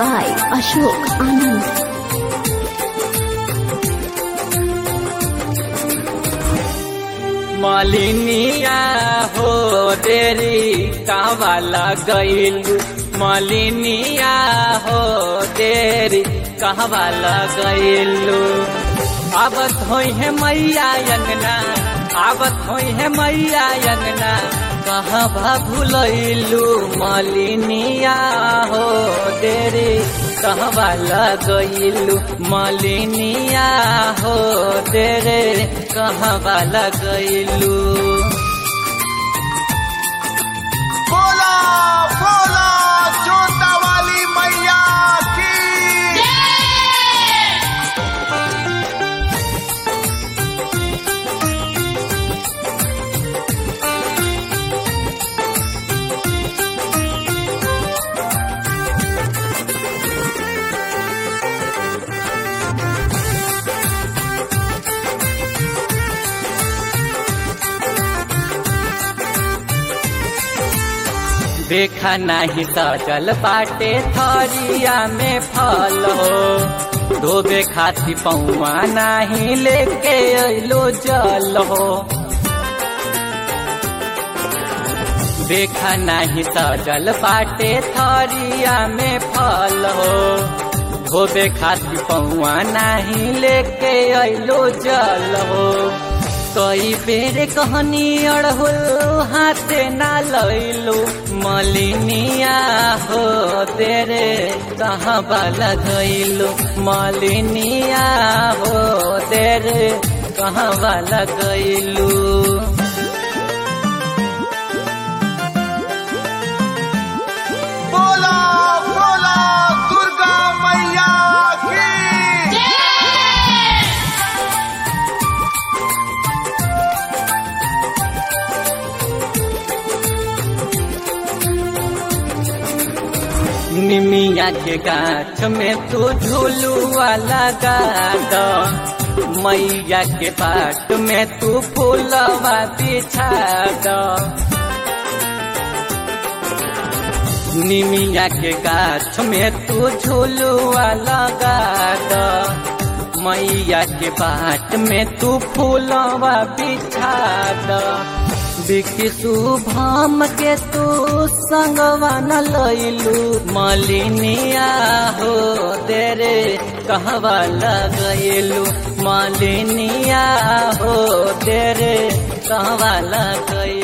by Ashok Anand. मलिनिया हो तेरी कहवाला गईल मलिनिया हो तेरी कहवाला गईलू आवत होई है मैया अंगना आवत होई है मैया अंगना कहाँ भूलैलू मलिनिया हो तेरी कहवाला गईलू मलिनिया हो तेरे कहवाला गईलू बोला बोला जोता वाली मैया की देखा नहीं सजल बाटे थरिया में फल हो धोबे खाती पौआ नहीं लेके अलो जल हो देखा नहीं सजल बाटे थरिया में फल हो धोबे खाती पौआ नहीं लेके अलो जल हो कई बेर कहनी अड़हुल हाथे ना लैलू मलिनिया हो तेरे कहाँ वाला गईलू मलिनिया हो तेरे कहाँ वाला गईलू बोला बोला दुर्गा मैया की निमिया के गाछ में तू झूलुआ लगा दो मैया के पाट में तू फूलवा बिछा दो निमिया के गाछ में तू झूलुआ लगा दो मैया के बाट में तू फूलवा बिछा दो बिकी शुभम के तू संगवा न लैलू मलिनिया हो तेरे कहवा लगैलू मलिनिया हो तेरे कहवा लगैलू